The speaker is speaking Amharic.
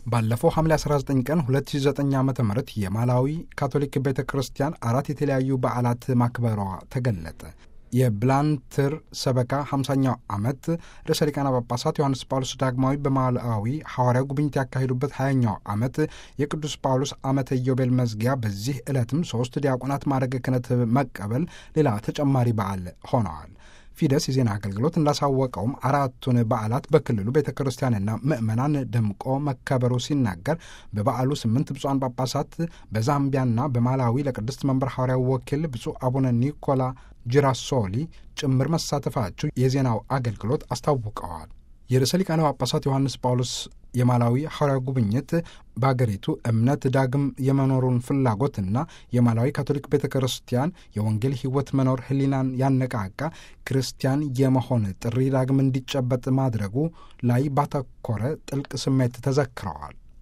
ባለፈው ሐምሌ 19 ቀን 2009 ዓ ም የማላዊ ካቶሊክ ቤተ ክርስቲያን አራት የተለያዩ በዓላት ማክበሯ ተገለጠ። የብላንትር ሰበካ 50ኛው ዓመት ርዕሰ ሊቃነ ጳጳሳት ዮሐንስ ጳውሎስ ዳግማዊ በማላዊ ሐዋርያው ጉብኝት ያካሄዱበት 20ኛው ዓመት የቅዱስ ጳውሎስ ዓመተ ኢዮቤል መዝጊያ፣ በዚህ ዕለትም ሦስት ዲያቆናት ማዕረገ ክህነት መቀበል ሌላ ተጨማሪ በዓል ሆነዋል። ፊደስ የዜና አገልግሎት እንዳሳወቀውም አራቱን በዓላት በክልሉ ቤተ ክርስቲያንና ምዕመናን ደምቆ መከበሩ ሲናገር በበዓሉ ስምንት ብፁዓን ጳጳሳት በዛምቢያና በማላዊ ለቅድስት መንበር ሐዋርያው ወኪል ብፁዕ አቡነ ኒኮላ ጂራሶሊ ጭምር መሳተፋቸው የዜናው አገልግሎት አስታውቀዋል። የርዕሰ ሊቃነ ጳጳሳት ዮሐንስ ጳውሎስ የማላዊ ሐዋርያዊ ጉብኝት በአገሪቱ እምነት ዳግም የመኖሩን ፍላጎትና የማላዊ ካቶሊክ ቤተ ክርስቲያን የወንጌል ሕይወት መኖር ሕሊናን ያነቃቃ ክርስቲያን የመሆን ጥሪ ዳግም እንዲጨበጥ ማድረጉ ላይ ባተኮረ ጥልቅ ስሜት ተዘክረዋል።